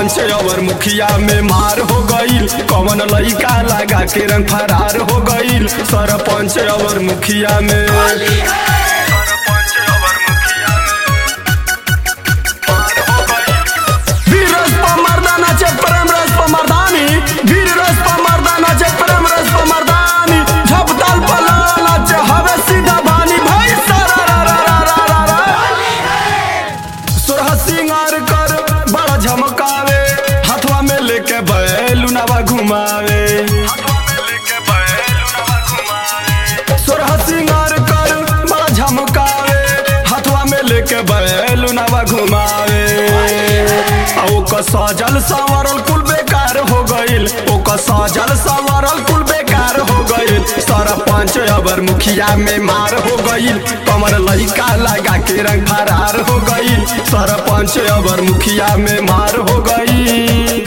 सरपंच और मुखिया में मार हो गईल कौन लइका लगा के रंग फरार हो गईल सरपंच और मुखिया में वीर रस पर मर्दाना चे प्रेम रस पर मर्दानी वीर रस पर मर्दाना चे प्रेम रस पर मर्दानी झपताल पलाना चे हवे सीधा बानी भाई सारा रा रा रा रा रा रा सुरह सिंगार कर बड़ा झमकावे हाथवा में लेके बैलुनावा घुमावे सुरह सिंगार कर बड़ा झमकावे हाथवा में लेके बैलुनावा घुमावे आ ओकर सजल संवरल कुल बेकार हो गईल ओकर सजल संवरल कुल बेकार हो गईल सरपंच अबर मुखिया में मार हो गईल कमर लइका लगा के रंग फरार हो गईल सरपंच अबर मुखिया में मार हो गईल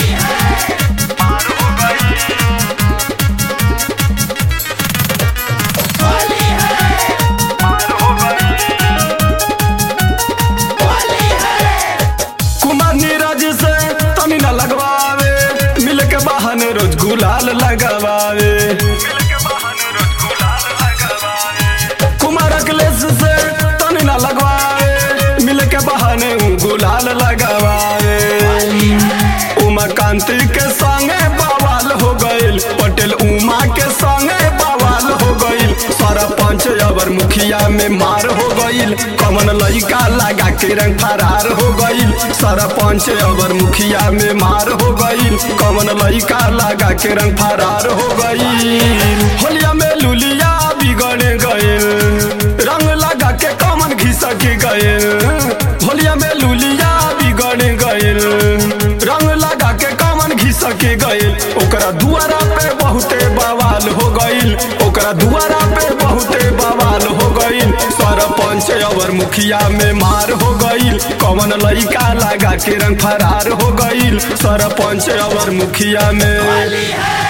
कुमार नीरज से तनी न लगवावे मिल के बहन रोज गुलाल लगवावे कुमार अखिलेश से तनी न लगवावे मिल के बहन गुलाल लगवावे उमाकांति के संगे बवाल हो गईल पटेल उमा के संगे बवाल हो गईल सरपंच अबर मुखिया में मार हो गईल कमन लइका लगा के रंग फरार हो गईल सरपंच अबर मुखिया में मार हो गईल कमन लइका लगा के रंग फरार हो गईल होलिया में लुलिया बिगड़ गईल रंग लगा के कमन घिसक गईल होलिया में लुलिया बिगड़ गईल रंग लगा के कमन घिसक गईल ओकरा दुआरा पे बहुते बवाल हो गईल ओकरा दुआरा पे बहुते बवाल हो गईल सरपंच और मुखिया में मार हो गईल कौन लइका लगा के रंग फरार हो गईल सरपंच और मुखिया में